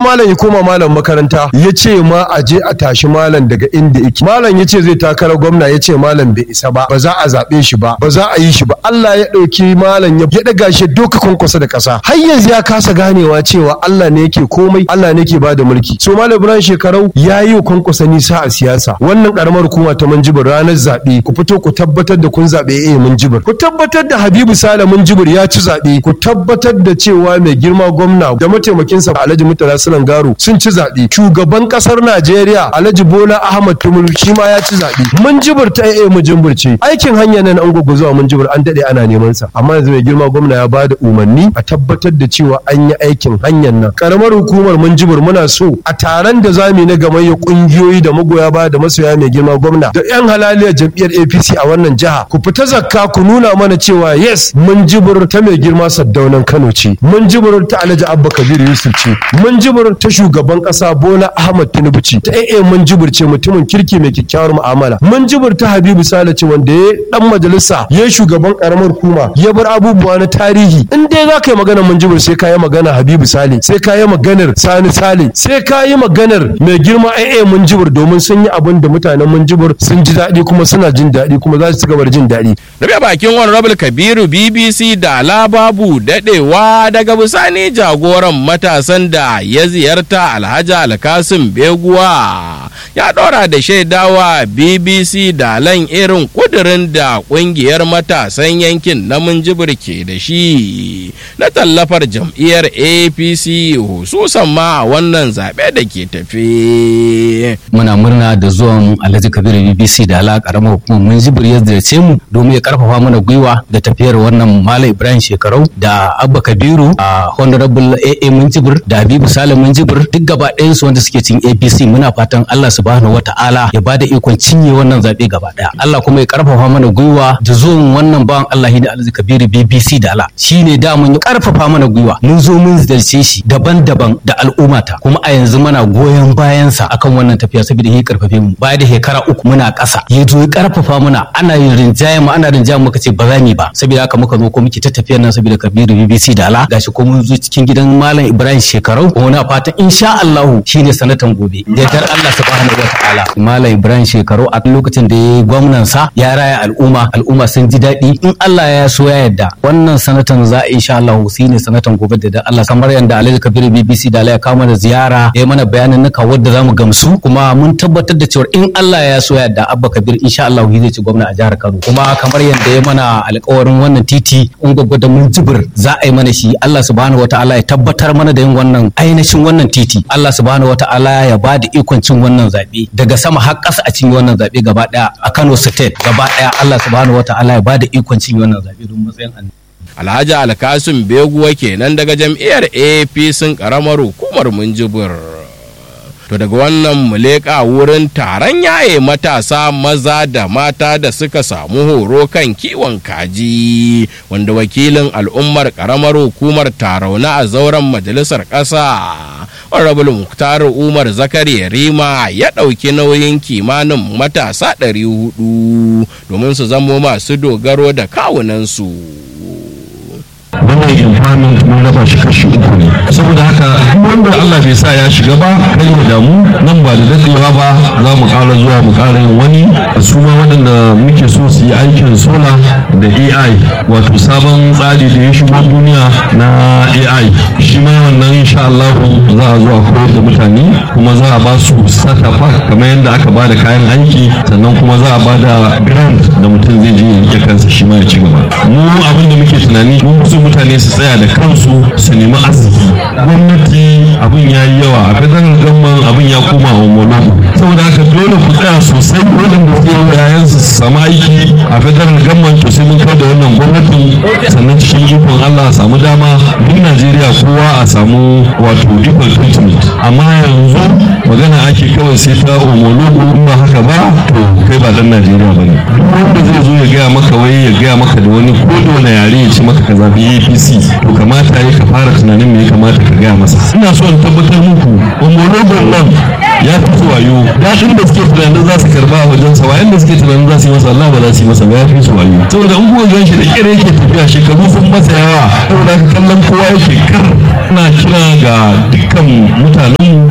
malam ya koma malam makaranta ya ce ma a je a tashi malam daga inda yake malam ya ce zai takara gwamna ya ce malam bai isa ba ba za a zaɓe shi ba ba za a yi shi ba Allah ya ɗauki malam ya ɗaga shi doka kwankwasa da ƙasa har yanzu ya kasa ganewa cewa Allah ne yake komai Allah ne yake bada mulki so malam Ibrahim shekarau ya yi wa kwankwasa nisa a siyasa wannan karamar hukuma ta Minjibir ranar zaɓe ku fito ku tabbatar da kun zaɓe eh Minjibir ku tabbatar da Habibu Sale Minjibir ya ci zaɓe ku tabbatar da cewa mai girma gwamna da mataimakinsa Alhaji Murtala Sulan Garo sun ci zaɓe shugaban ƙasar Najeriya Alhaji Bola Ahmad Tinubu shi ma ya ci zaɓe Minjibir ta eh Minjibir ce aikin hanya nan an gugu zuwa Minjibir an daɗe ana neman sa amma yanzu mai girma gwamna ya bada umarni a tabbatar da cewa an yi aikin hanyar nan karamar hukumar Minjibir muna so a taron da zamu na gamayya kungiyoyi da magoya baya da masoya mai girma gwamna da yan halaliyar jam'iyyar APC a wannan jiha ku fita zakka ku nuna mana cewa yes mun jibir ta mai girma saddaunan Kano ce mun jibir ta Alhaji Abba Kabir Yusuf ce mun jibir ta shugaban kasa Bola Ahmad Tinubu ce ta AA mun jibir ce mutumin kirki mai kyakkyawar mu'amala mun jibir ta Habibu Sale ce wanda ya dan majalisa ya shugaban karamar hukuma ya bar abubuwa na tarihi in dai za ka yi magana mun jibir sai ka yi magana Habibu Sale sai ka yi maganar Sani Sale sai ka yi maganar mai girma AA mun jibir domin sun yi abin da mutanen mun jibir sun ji daɗi kuma suna jin daɗi kuma za su ci gaba da jin daɗi. Rabe bakin honorable Kabiru BBC da Lababu daɗewa daga bisani jagoran matasan da ya ziyarta Alhaji Alkasim Beguwa ya ɗora da shaidawa BBC da lan irin kudirin da ƙungiyar matasan yankin na Minjibir ke da shi na tallafar jam'iyyar APC hususan ma a wannan zaɓe da ke tafe. Muna murna da zuwan Alhaji Kabiru BBC da ala karamar hukumar Minjibir ya ziyarce mu domin ya karfafa mana gwiwa da tafiyar wannan Malam Ibrahim Shekarau da Abba Kabiru a Honorable AA Minjibir da Habibu Salim Minjibir duk gaba ɗayan su wanda suke cin APC muna fatan Allah subhanahu wata'ala ya bada ikon cinye wannan zaɓe gaba ɗaya. Allah kuma ya karfafa mana gwiwa da zuwan wannan bawan Allah ne Alhaji Kabiru BBC da ala shine da mun ya karfafa mana gwiwa mun zo mun ziyarce shi daban-daban da al'ummata kuma a yanzu muna goyon bayansa akan wannan tafiya saboda ya karfafe mu baya da shekara uku muna ƙasa ya zo ya karfafa muna ana yin rinjaye mu ana rinjaye muka ce ba za mu ba saboda haka muka zo ko muke ta tafiyar nan saboda Kabiru BBC da ala gashi ko mun zo cikin gidan Malam Ibrahim Shekarau kuma na fatan insha Allah shine sanatan gobe da dar Allah subhanahu wataala Malam Ibrahim Shekarau a lokacin da ya gwamnan sa ya raya al'umma al'umma sun ji daɗi in Allah ya so ya yarda wannan sanatan za a insha Allah shine sanatan gobe da dar Allah kamar yanda Alhaji Kabiru BBC da ala ya kawo mana ziyara ya mana bayanin nuka wadda zamu gamsu kuma mun tabbatar da cewa in Allah ya so ya yarda Abba Kabir insha Allah zai ci gwamna a jihar Kano kuma kamar yadda ya mana alƙawarin wannan titi in da mun jibir za a yi mana shi Allah subhanahu wataala ya tabbatar mana da yin wannan ainihin wannan titi Allah subhanahu wataala ya ba da ikon cin wannan zaɓe daga sama har ƙasa a cin wannan zaɓe gaba ɗaya a Kano State gaba ɗaya Allah subhanahu wataala ya ba da ikon cin wannan zaɓe don matsayin annabi Alhaji Alkasim Beguwa kenan daga jam'iyyar APC karamar hukumar Minjibir. To daga wannan muleka wurin taron yaye matasa maza da mata da suka samu horo kan kiwon kaji wanda wakilin al'ummar karamar hukumar tarauna a zauren majalisar ƙasa. Honorable Muktar Umar Zakari Rima ya ɗauki nauyin kimanin matasa 400 domin su zamo masu dogaro da kawunansu. wannan empowerment mun raba shi kashi uku ne saboda haka wanda Allah bai sa ya shiga ba kai ya damu nan ba da dadewa ba za mu ƙara zuwa mu ƙara yin wani su ma waɗanda muke so su yi aikin sola da AI wato sabon tsari da ya shigo duniya na AI shi ma wannan insha Allah za a zo a koyar da mutane kuma za a ba su sakafa kamar yadda aka ba da kayan aiki sannan kuma za a ba da grant da mutum zai je ya rike kansa shi ma ya ci gaba mu abin da muke tunani mun so mutane su tsaya da kansu su nemi arziki gwamnati abin ya yi yawa a federal gamman abin ya koma wa monopo saboda haka dole ku tsaya sosai waɗanda su yi yayan su samu aiki a federal gamman to sai mun kawo da wannan gwamnatin sannan cikin ikon Allah a samu dama duk Najeriya kowa a samu wato equal treatment amma yanzu magana ake kawai sai ta omologo in ba haka ba to kai ba dan Najeriya bane duk wanda zai zo ya gaya maka wai ya gaya maka da wani ko da wani yare ya ce maka ka zabi APC to kamata ya ka fara tunanin me ya kamata ka gaya masa ina so in tabbatar muku omologon nan ya fi su wayo daɗin da suke tunanin za su karba a wajensa wayan da suke tunanin za su yi masa Allah ba za su yi masa ba ya fi su wayo saboda in kuka gan shi da kire yake tafiya shekaru sun masa yawa saboda haka kallon kowa yake kar ina kira ga dukkan mutanen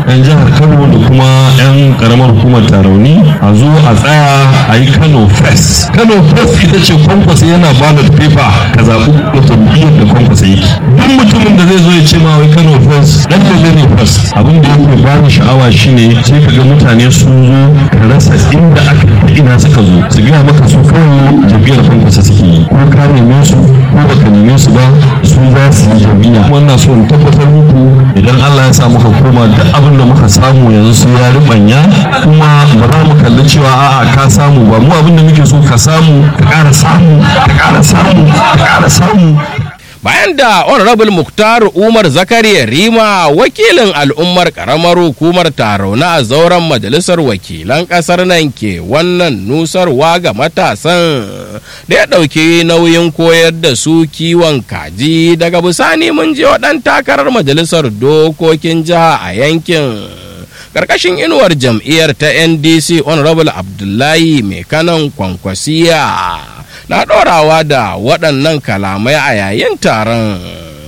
'yan jihar kano da kuma 'yan karamar hukumar tarauni a zo a tsaya a yi kano first kano first ita ce kwankwasa yana ballot paper ka zaɓi jam'iyyar da kwankwasa yake duk mutumin da zai zo ya ce ma wai kano first dan da ne first abin da yake ba ni sha'awa shine sai ka ga mutane sun zo ka rasa inda aka ina suka zo su gaya maka su kawai jam'iyyar kwankwasa suke yi ko ka neme su ko baka neme su ba su za su yi jam'iyya wannan so in tabbatar muku idan Allah ya sa muka koma duk abin da muka samu yanzu su ya ribanya kuma ba za mu kalli cewa a'a ka samu ba mu abin da muke so ka samu ka ƙara samu ka ƙara samu ka ƙara samu bayan da honorable muktar umar zakariya rima wakilin al'ummar karamar hukumar tarauna a zauren majalisar wakilan kasar nan ke wannan nusarwa ga matasan da ya ɗauki nauyin koyar da su kiwon kaji daga bisani mun je waɗan takarar majalisar dokokin jiha a yankin karkashin inuwar jam'iyyar ta ndc honorable abdullahi mai kanan kwankwasiya na ɗorawa da waɗannan kalamai a yayin taron.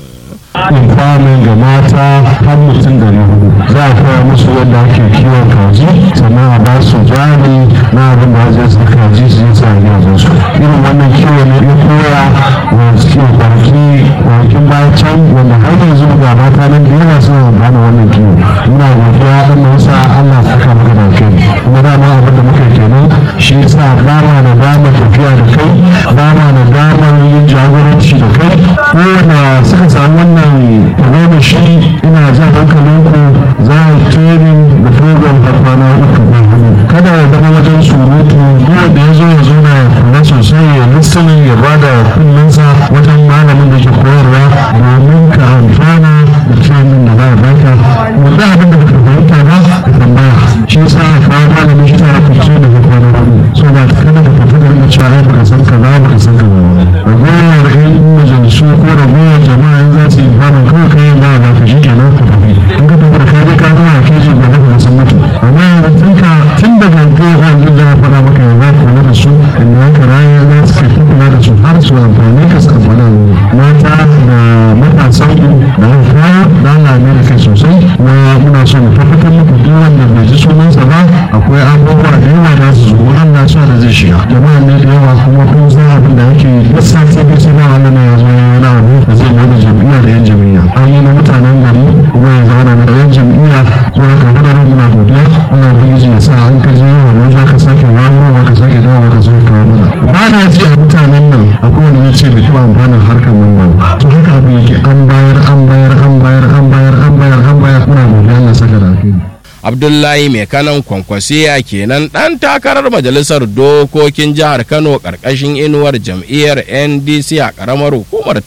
Infamin ga mata har mutum da hudu za a koya musu yadda ake kiwon kaji sannan a ba su jari na abin da zai sa kaji su yi sa gidajen su irin wannan kiwo ne ya koya wa suke kwanaki kwanakin baya can wanda har yanzu ga mata nan da yawa suna amfana wannan kiwo muna godiya Allah ya sa Allah saka maka da kai kuma dama abin da muka kenan shi yasa ba ma da dama tafiya da kai ba ma da damar yin jagoranci da kai kowane suka samu wannan goma shi ina jan hankalinku za a training da program har kwana uku kada ya zama wajen surutu duk da ya zo ya zauna ya kula sosai ya listening ya ba da kullunsa wajen malamin da ke koyarwa domin ka amfana da training da za a baka wanda abin da baka fahimta ba ka tambaya shi yasa a kawo malamin shi ta kuce da ka kwana hudu so da kada ka tafi da rinka cewa ai baka san kaza baka san kaza ba ragowar ƴan majalisu ko ragowar jama'a in za su yi fara kawai kayan ba da ka shi kenan ka tafi in ka tafi da ka je ka zama a keji ba ka san mutu amma yanzu tun ka tun daga kai wanda za a faɗa maka yanzu ka kula da su inda haka rayuwa za su kai kula da su har su amfani ka su amfana mata da matasan ku da haifa da Allah ne da kai sosai kuma muna so mu tabbatar muku duk wanda bai ji sunansa ba akwai abubuwa da yawa da su zo Allah so da zai shiga jama'a ne da yawa kuma kun san abin da yake duk sati duk sai wannan ne ya zo ya wani abu da zai bada jam'iyya da yan jam'iyya an yi na mutanen gari kuma ya zama da yan jam'iyya zuwa ka gudanar muna godiya Allah ubangiji ya sa an ka je wannan za ka sake wani ka sake dawo ka sake kawo mana ba na ji a mutanen nan akwai wanda ya ce bai taɓa amfanin harkar nan ba to haka abin yake an bayar an bayar an bayar an bayar an bayar an bayar muna godiya Allah saka da alheri abdullahi mai kanan kwankwasiya kenan ɗan takarar majalisar dokokin jihar kano ƙarƙashin inuwar jam'iyyar ndc a ƙaramar hukumar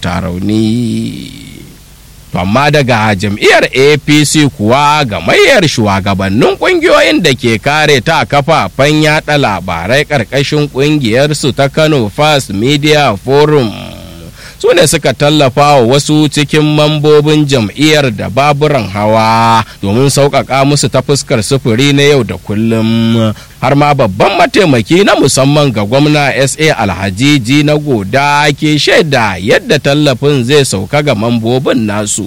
tarauni amma daga jam'iyyar apc kuwa gamayyar shugabannin ƙungiyoyin da ke kare ta kafafen yada labarai ƙarƙashin ƙungiyarsu ta kano first media forum su ne suka tallafa wa wasu cikin mambobin jam'iyyar da baburan hawa domin sauƙaƙa musu ta fuskar sufuri na yau da kullum har ma babban mataimaki na musamman ga gwamna sa alhaji na goda ke shaida yadda tallafin zai sauka ga mambobin nasu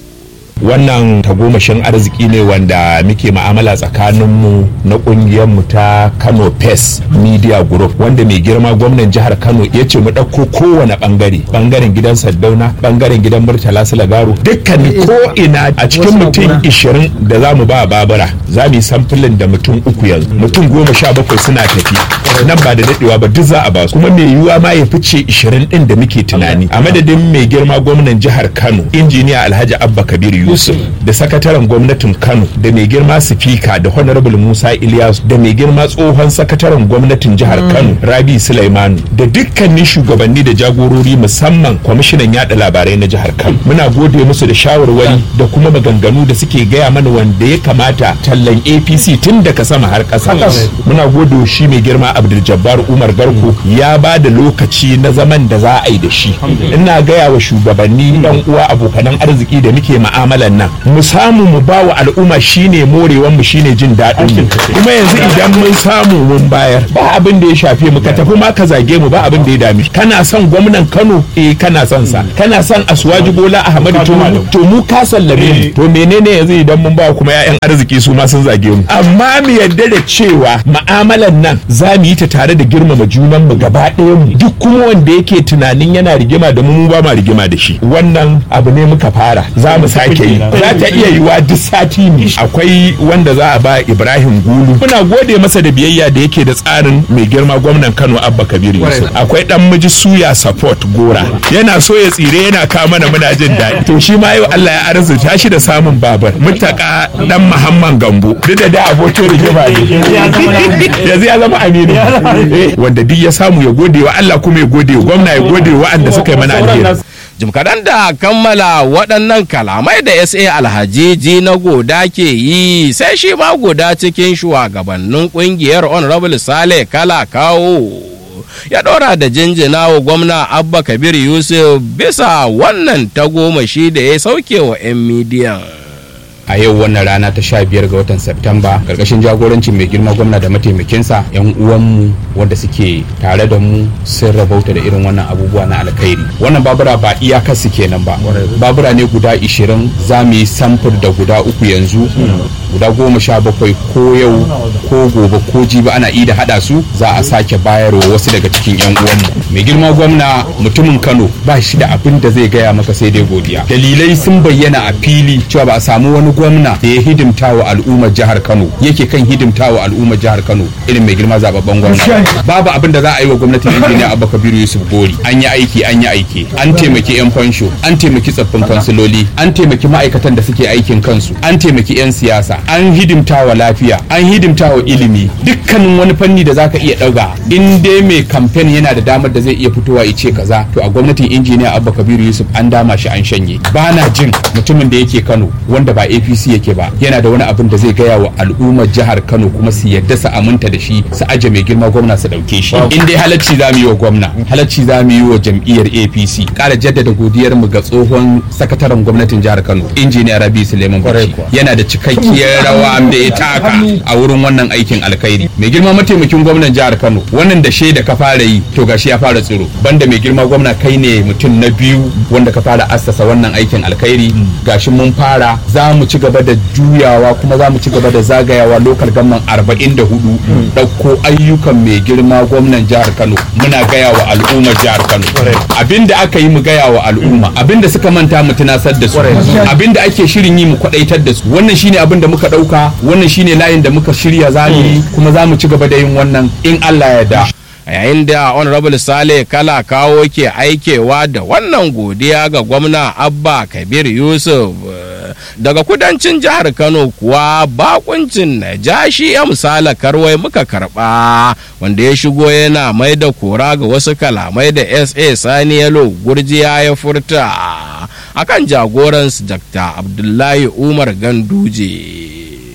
wannan tagomashin arziki ne wanda muke ma'amala tsakaninmu na mu ta kano pes media group wanda mai girma gwamnan jihar kano ya ce mu ɗauko kowane ɓangare ɓangaren gidan saddauna ɓangaren gidan murtala sulagaru dukkan ko ina a cikin mutum ishirin da za mu ba babura za mu yi samfulin da mutum uku yanzu mutum goma sha bakwai suna tafi nan ba da daɗewa ba duk za a ba su kuma mai yiwuwa ma ya fice ishirin ɗin da muke tunani a madadin mai girma gwamnan jihar kano injiniya alhaji abba kabiru Yusuf da sakataren gwamnatin Kano da mai girma sifika da Honorable Musa Ilyas da mai girma tsohon sakataren gwamnatin jihar Kano Rabi Sulaimanu da dukkanin shugabanni da jagorori musamman kwamishinan yada labarai na jihar Kano muna gode musu da shawarwari da kuma maganganu da suke gaya mana wanda ya kamata tallan APC tun daga sama har ƙasa muna gode shi mai girma Abdul Jabbar Umar Garko ya ba da lokaci na zaman da za a yi da shi ina gaya wa shugabanni dan uwa abokanan arziki da muke ma'amala mu'amalan nan mu samu mu ba wa al'umma shine morewan mu shine jin daɗin mu kuma yanzu idan mun samu mun bayar ba abin da ya shafe mu ka tafi ma ka zage mu ba abin da ya dame kana son gwamnan Kano eh kana son sa kana son Aswaji Bola Ahmad Tinubu to mu ka sallame mu to menene yanzu idan mun ba kuma ƴaƴan arziki su ma sun zage mu amma mu yadda da cewa mu'amalan nan za mu yi ta tare da girmama junan mu gaba ɗayan mu duk kuma wanda yake tunanin yana rigima da mu mu ba ma rigima da shi wannan abu ne muka fara za mu sake yi za ta iya yiwa duk sati ne akwai wanda za a ba Ibrahim Gulu muna gode masa da biyayya da yake da tsarin mai girma gwamnan Kano Abba Kabir Yusuf akwai dan miji suya support gora yana so ya tsire yana kawo mana muna jin daɗi to shi ma yau Allah ya arzuta shi da samun babar mutaka dan Muhammad Gambo duk da da abokin rigima ne yanzu ya zama aminu Eh, wanda duk ya samu ya gode wa Allah kuma ya gode wa gwamna ya gode wa waɗanda suka yi mana alheri jim kaɗan da kammala waɗannan kalamai da sa alhajiji na goda ke yi sai shi ma goda cikin shugabannin ƙungiyar honorable sale kala kawo ya ɗora da jinjina wa gwamna abba kabir yusuf bisa wannan tagomashi da ya sauke wa 'yan midiyan a yau wannan rana ta sha biyar ga watan Septamba karkashin jagorancin mai girma gwamna da mataimakinsa yan uwanmu wanda suke tare da mu sun rabauta da irin wannan abubuwa na alkhairi wannan babura ba iyakar su kenan ba babura ne guda ishirin za mu yi samfur da guda uku yanzu guda goma sha bakwai ko yau ko gobe ko jibi ana ida hada su za a sake bayarwa wasu daga cikin yan uwanmu mai girma gwamna mutumin kano ba shi da abin da zai gaya maka sai dai godiya dalilai sun bayyana a fili cewa ba a samu wani gwamna da ya hidimta wa al'ummar jihar kano yake kan hidimta wa al'ummar jihar kano irin mai girma zababben gwamna babu abin da za a yi wa gwamnatin injiniya abba kabiru yusuf gori an yi aiki an yi aiki an taimaki yan fansho an taimaki tsaffin kansiloli an taimaki ma'aikatan da suke aikin kansu an taimaki yan siyasa an hidimta wa lafiya an hidimta wa ilimi dukkanin wani fanni da zaka iya ɗauka in dai mai kamfen yana da damar da zai iya fitowa ya ce kaza to a gwamnatin injiniya abba kabiru yusuf an dama shi an shanye ba na jin mutumin da yake kano wanda ba apc yake ba yana da wani abin da zai gaya wa al'ummar jihar kano kuma su yadda su aminta da shi su aje mai girma gwamna su ɗauke shi in dai halacci za mu yi wa gwamna halacci za mu yi wa jam'iyyar apc ƙara jaddada godiyar mu ga tsohon sakataren gwamnatin jihar kano injiniya rabi suleiman bauchi yana da cikakkiyar rawa da ya taka a wurin wannan aikin alkhairi mai girma mataimakin gwamnan jihar kano wannan da shaida ka fara yi to gashi ya fara tsiro banda mai girma gwamna kai ne mutum na biyu wanda ka fara assasa wannan aikin alkhairi gashi mun fara za mu ci gaba da juyawa kuma za mu ci gaba da zagayawa lokal gamman 44 ɗauko ayyukan mai girma gwamnan jihar kano muna gaya wa al'ummar jihar kano abinda aka yi mu gaya wa al'umma abinda suka manta mu tunasar da su abinda ake shirin yi mu kwadaitar da su wannan shine abin da muka ɗauka wannan shine layin da muka shirya za mu yi kuma za mu ci gaba da yin wannan in Allah ya da a yayin da honorable sale kala kawo ke aikewa da wannan godiya ga gwamna abba kabir yusuf eh, daga kudancin jihar kano kuwa bakuncin najashi ya misala karwai muka karba wanda ya shigo yana mai da kora ga wasu kalamai da sa sani yalo gurjiya ya furta akan jagoransu dr abdullahi umar ganduje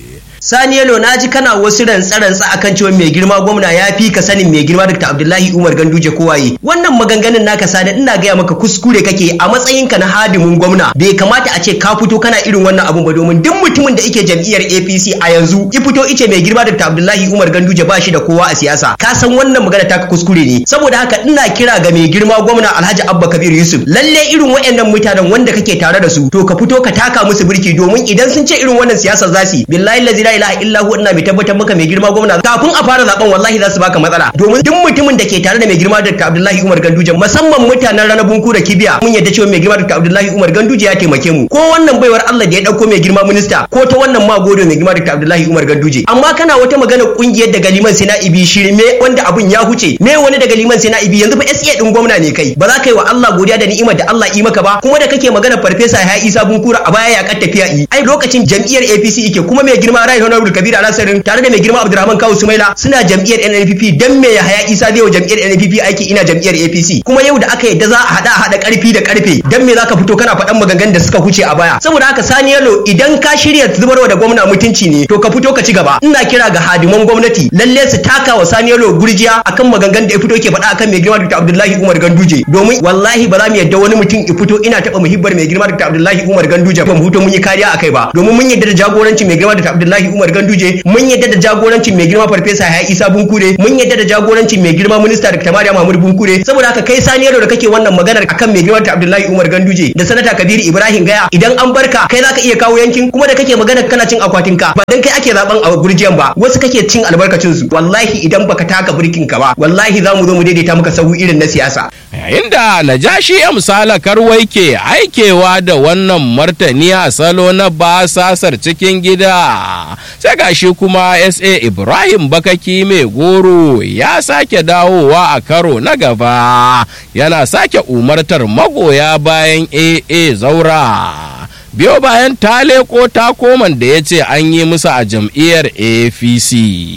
Sani Yalo na ji kana wasu rantsa-rantsa akan cewa mai girma gwamna ya fi ka sanin mai girma Dr. Abdullahi Umar Ganduje kowaye. Wannan maganganun naka sani ina gaya maka kuskure kake a matsayinka na hadimin gwamna. Bai kamata a ce ka fito kana irin wannan abun ba domin duk mutumin da yake jam'iyyar APC a yanzu ki fito ice mai girma Dr. Abdullahi Umar Ganduje ba shi da kowa a siyasa. Ka san wannan magana taka kuskure ne. Saboda haka ina kira ga mai girma gwamna Alhaji Abba Kabir Yusuf. Lalle irin waɗannan mutanen wanda kake tare da su to ka fito ka taka musu birki domin idan sun ce irin wannan siyasar za su yi billahi la ilaha illa hu ina mai tabbatar maka mai girma gwamna kafin a fara zaben wallahi za su baka matsala domin duk mutumin da ke tare da mai girma Dr. Abdullahi Umar Ganduje musamman mutanen ranar bunku da kibiya mun yadda cewa mai girma Dr. Abdullahi Umar Ganduje ya taimake mu ko wannan baiwar Allah da ya dauko mai girma minista ko ta wannan ma godo mai girma Dr. Abdullahi Umar Ganduje amma kana wata magana kungiyar daga liman sai na ibi shirme wanda abun ya huce me wani daga liman sai na ibi yanzu fa SA din gwamna ne kai ba za ka yi wa Allah godiya da ni'imar da Allah yi maka ba kuma da kake magana farfesa ya Isa Bunkura a baya ya kar tafiya yi ai lokacin jam'iyyar APC yake kuma mai girma Rai honorable kabir alasarin tare da mai girma abdurrahman kawu sumaila suna jam'iyyar nnpp dan me ya haya isa zai wa jam'iyyar nnpp aiki ina jam'iyyar apc kuma yau da aka yadda za a hada hada karfi da karfe dan me zaka fito kana faɗan maganganun da suka huce a baya saboda haka sani yalo idan ka shirya zubarwa da gwamna mutunci ne to ka fito ka ci gaba ina kira ga hadiman gwamnati lalle su taka wa sani yalo gurjiya akan maganganun da ya fito ke faɗa akan mai girma dr abdullahi umar ganduje domin wallahi ba za mu yadda wani mutum ya fito ina taɓa muhibbar mai girma dr abdullahi umar ganduje ba mu huto mun yi kariya akai ba domin mun yadda da jagorancin mai girma dr abdullahi umar ganduje mun yadda da jagorancin mai girma farfesa ya isa bunkure mun yadda da jagorancin mai girma minista dr mariya mahmud bunkure saboda haka kai sani yalo da kake wannan maganar akan mai girma dr abdullahi umar ganduje da sanata kabiru ibrahim gaya idan an barka kai zaka iya kawo yankin kuma da kake magana kana cin akwatin ka ba dan kai ake zaben a gurjiyan ba wasu kake cin albarkacin su wallahi idan baka taka birkin ka ba wallahi za mu zo mu daidaita maka sahu irin na siyasa yayin da najashi ya misala karwai ke aikewa da wannan martani a salo na basasar cikin gida sai gashi kuma sa ibrahim bakaki mai goro ya sake dawowa a karo na gaba yana sake umartar magoya bayan aa zaura biyo bayan ta leko takoman da ya ce an yi musu a jam'iyyar apc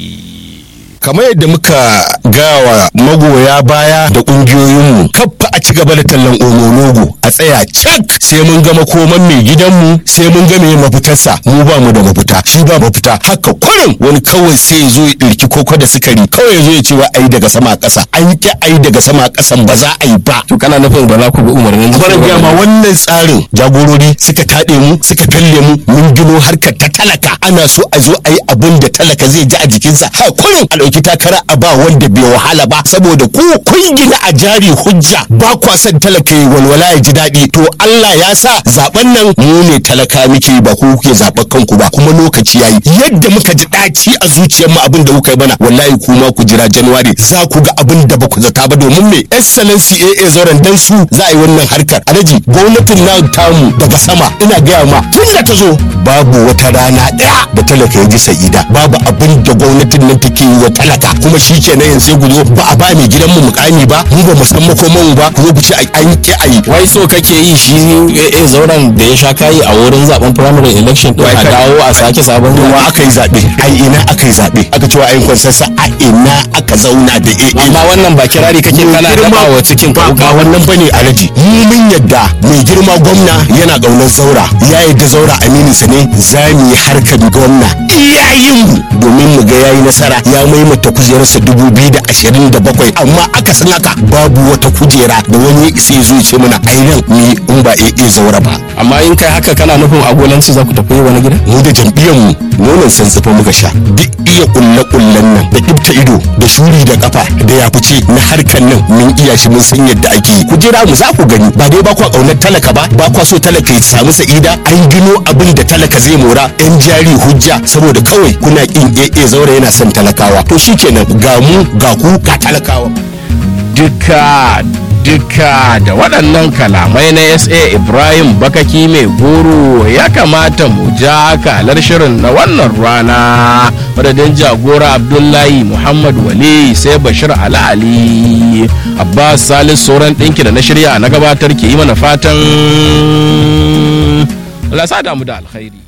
kamar yadda muka gawa magoya baya da kungiyoyinmu kaffa a ci gaba da tallan omonogo a tsaya cak sai mun ga makoman mai gidanmu sai mun ga mai mafitarsa mu ba mu da mafita shi ba mafita haka kurin wani kawai sai ya zo ya ɗirki koko da sukari kawai ya zo ya ce wa ai daga sama ƙasa an ki ai daga sama ƙasan ba za a yi ba to kana nufin ba za ku bi umarnin barin gama wannan tsarin jagorori suka taɗe mu suka felle mu mun gino harkar ta talaka ana so a zo a yi abin da talaka zai ji a jikinsa ha kurin a ɗauki takara a ba wanda bai wahala ba saboda ku kun gina a jari hujja ba kwa son talaka ya walwala ya ji daɗi to Allah ya sa zaben nan mu ne talaka muke ba ku kuke zaɓen kanku ba kuma lokaci yayi yadda muka ji ɗaci a zuciyar mu abin da kuka yi bana wallahi kuma ku jira January za ku ga abin da ba ku zata ba domin me excellency AA zauren dan su za a yi wannan harkar alaji gwamnatin na tamu daga sama ina gaya ma tun da ta zo babu wata rana ɗaya da talaka ya ji sa'ida babu abin da gwamnatin nan take yi wa talaka kuma shi ke nan sai ku zo ba a ba mai gidan mu mukami ba mu ba mu san makoman mu ba ku zo ku ce an ki ayi wai so kake yi shi AA zauren da ya sha kayi a wurin zaben primary election din a dawo a sake sabon wa aka yi zaɓe ai ina aka yi zaɓe aka cewa ayin kwansansa a ina aka zauna da AA amma wannan ba kirari kake kana daba wa cikin ka ba wannan bane alaji mu mun yadda mai girma gwamna yana ƙaunar zaura ya yadda zaura aminin sa ne za mu yi harkar gwamna iyayen mu domin mu ga yayi nasara ya maimaita kujerarsa dubu biyu da ashirin da bakwai amma aka san haka babu wata kujera da wani isa ya zo ce mana ai nan ni in ba AA zaura ba amma in kai haka kana nufin agolanci za ku tafi wani gida mu da jam'iyyar mu nonon sansafa muka sha duk iya kulle kullen nan da ibta ido da shuri da kafa da ya fice na harkan nan mun iya shi mun san yadda ake yi ku jira mu za ku gani ba dai ba kwa kaunar talaka ba ba kwa so talaka ya samu sa'ida an gino abin da talaka zai mora yan jari hujja saboda kawai kuna kin AA zaure yana son talakawa to shikenan ga mu ga ku ga talakawa duka duka da waɗannan kalamai na sa ibrahim bakaki mai goro ya kamata mu ja kalar shirin na wannan rana madadin jagora abdullahi muhammad wali sai bashir ali abbas salis sauran ɗinki da na shirya na gabatar ke yi mana fatan lasa damu da alkhairi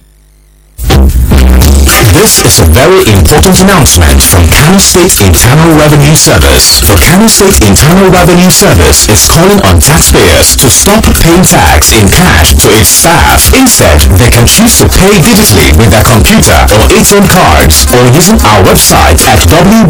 This is a very important announcement from Kano State Internal Revenue Service. The Kano State Internal Revenue Service is calling on taxpayers to stop paying tax in cash to its staff. Instead, they can choose to pay digitally with their computer or ATM cards or using our website at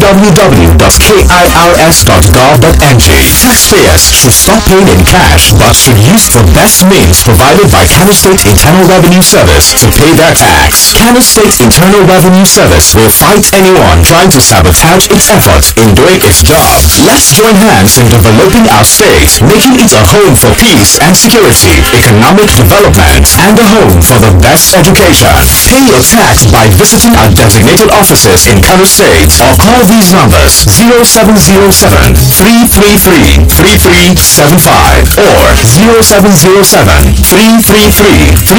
www.kirs.gov.ng. Taxpayers should stop paying in cash but should use the best means provided by Kano State Internal Revenue Service to pay their tax. Kano State Internal Revenue Service will fight anyone trying to sabotage its efforts in doing its job. Let's join hands in developing our state, making it a home for peace and security, economic development, and a home for the best education. Pay your tax by visiting our designated offices in Kano State or call these numbers 0707 333 3375 or 0707 333